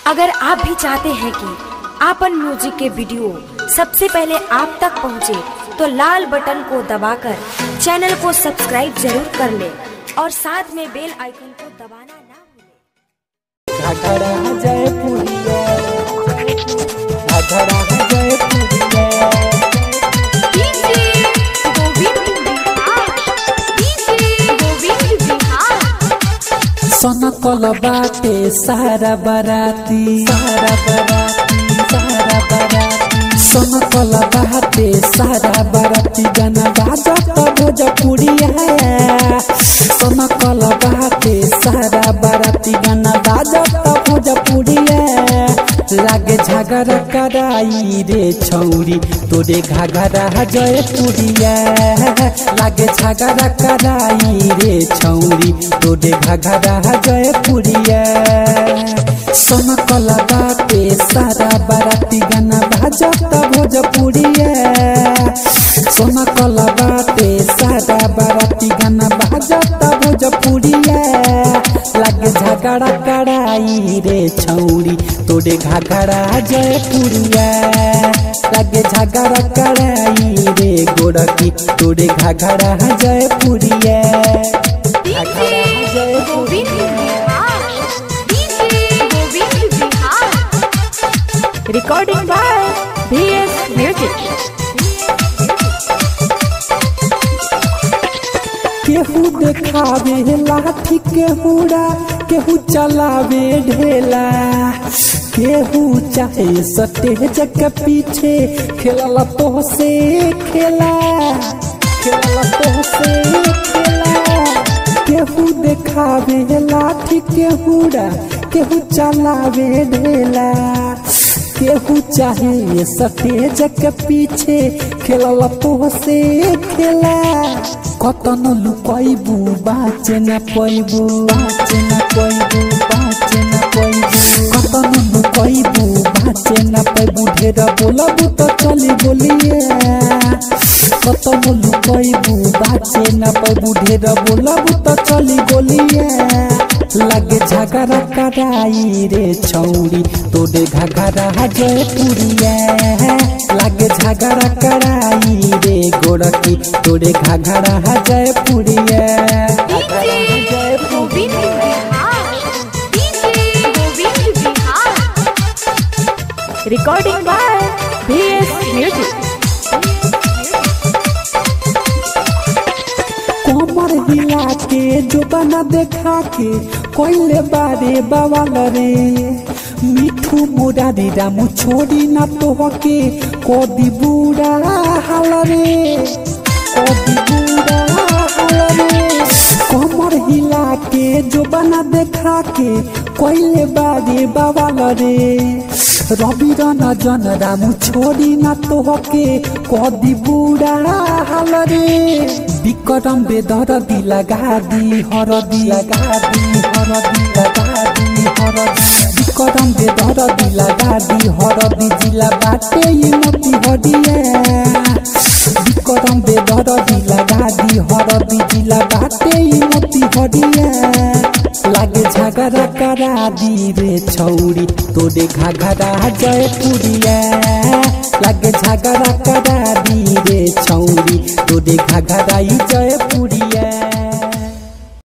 अगर आप भी चाहते हैं कि आपन म्यूजिक के वीडियो सबसे पहले आप तक पहुंचे, तो लाल बटन को दबाकर चैनल को सब्सक्राइब जरूर कर ले और साथ में बेल आइकन को दबाना ना भूलें। घाघरा जय पुरिया घाघरा जय पुरिया सनकल बाटे सारा बराती सारा बराती सारा बराती सनकल बाटे सारा बराती गाना बाजत भोजपुरिया सनकल बाटे सारा बराती गाना बाजत भोजपुरिया लागे झगड़ा कराई रे छौरी तोरे घाघरा जयपुरिया लागे झगड़ा कराई रे छौरी तोरे घाघरा जयपुरिया सनकल बाटे सारा बाराती गाना बाजत भोजपुरिया सनकल बाटे सारा बाराती गाना बाजत भोजपुरिया लागे झगड़ा कराई रे छौरी तोरे घाघरा जयपुरिया लागे झगड़ा कराई रे गोरकी तोरे घाघरा जयपुरिया घाघरा जयपुरिया recording by B S music केहू देखावे लाठी केहूरा केहू चलावे ढेला केहू चाहे सटेज के पीछे खेलला तो से खेला खेलला तो से खेला केहू देखावे लाठी केहूरा केहू चलावे ढेला केहू चाहे सटेज के पीछे खेलला तो से खेला कतन लुकैबू बाचे न पैबू बाचे न पैबू बाचे न पैबू कतन लुकैबू बाचे न पैबू ढेर बोलबू तो चली बोलिए कतन लुकैबू बाचे न पैबू ढेर बोलबू तो चली बोलिए लगे झगड़ा कराई रे छौरी तोरे घगरा जयपुरिया लगे झगड़ा कराई रे गोरकी तोरे घगरा जयपुरिया घगरा जयपुरिया recording by B S music कमर हिला के जो बना देखा के कोइले बारे बवाल रे मिठू मुरारी रामू छोड़ी ना तो के कोदी बुरा हाल रे कोदी बुरा हाल रे कमर हिला के जो बना देखा के कोइले बारे बवाल रे रवि रन जन रामू छोड़ी ना तो के कदी बुरा हाल रे विक्रम बेदर दी लगा दी हरदी लगा दी हरदी लगा दी हरदी विक्रम बेदर दी लगा दी हरदी जिला बाटे ये मोती हडिया विक्रम बेदर दी लगा दी हरदी जिला बाटे ये मोती हडिया लागे झगड़ा करा दी रे छौरी तोरे घाघरा जयपुरिया लागे झगड़ा करा दी रे छौरी तोरे घाघरा जयपुरिया